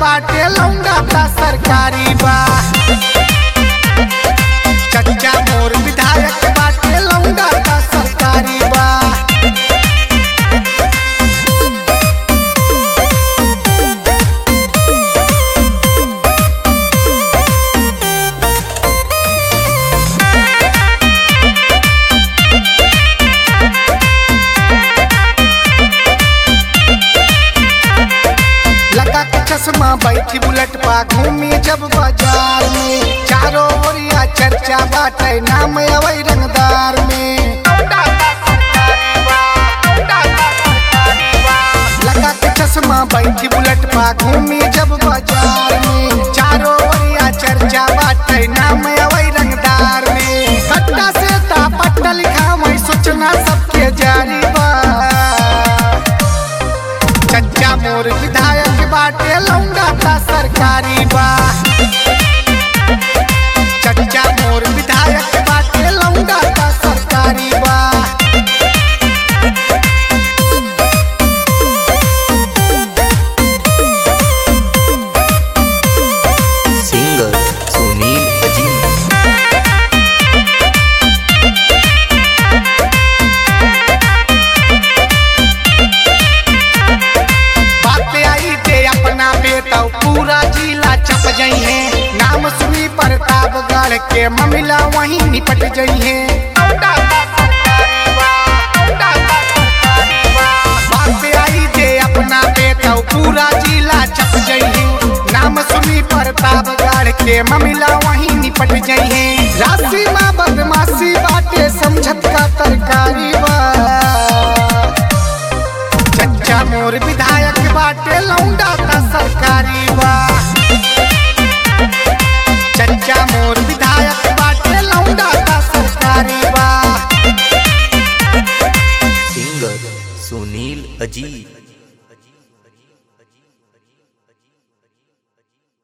बाटे लौंडा ता सरकारी बा चच्चा मोर विधायक बाटे लौंडा ता सरकारी बा लगा के चश्मा बैठी बुलेट पा घूमी जब बाजार में चारों ओरिया चर्चा बाटे नाम अवै रंगदार में लगा के चश्मा बैठी बुलेट पा घूमी जब बाजार में चारों ओरिया चर्चा बाटे नाम अवै रंगदार में कट्टा से ता पट्टा लिखा मैं सोचना सबके जारी बा चच्चा मोर विधायक बाटे लौंडा ता सरकारी बा चच्चा मोर विधायक बाटे लौंडा ता सरकारी बा सिंगर सुनील अजीम बात आई ते अपना बेटा पूरा जिला चप जई है नाम सुनी प्रतापगढ़ के ममिला वहीं निपट जई है बात आई ते अपना बेटा पूरा जिला चप जई है नाम सुनी प्रतापगढ़ के ममिला वहीं निपट जई है राशि माँ बदमाशी बाटे समझत का तरकारी बा चच्चा मोर विधायक बाटे लौंडा ता सरकारी बा चच्चा मोर विधायक बाटे लौंडा ता सरकारी बा सिंगर सुनील अजीम